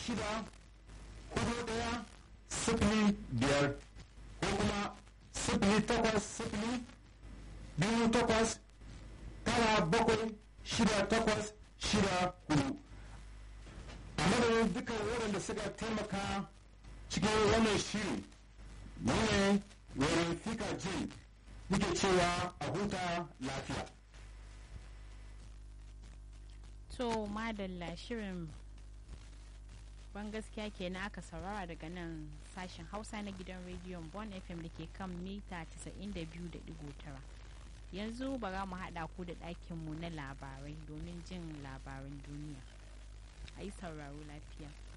shida hudu daya sifili biyar ko kuma sifili takwas sifili biyu takwas tara bakwai shida takwas shida hudu a madadin dukkan waɗanda suka taimaka cikin wannan shiri ne wurin fika jin muke cewa a huta lafiya to madalla shirin ban gaskiya kenan aka saurara daga nan sashen hausa na gidan rediyon bon fm da ke kan mita 92.9 yanzu bara mu haɗa ku da ɗakinmu na labarai domin jin labaran duniya a yi sauraro lafiya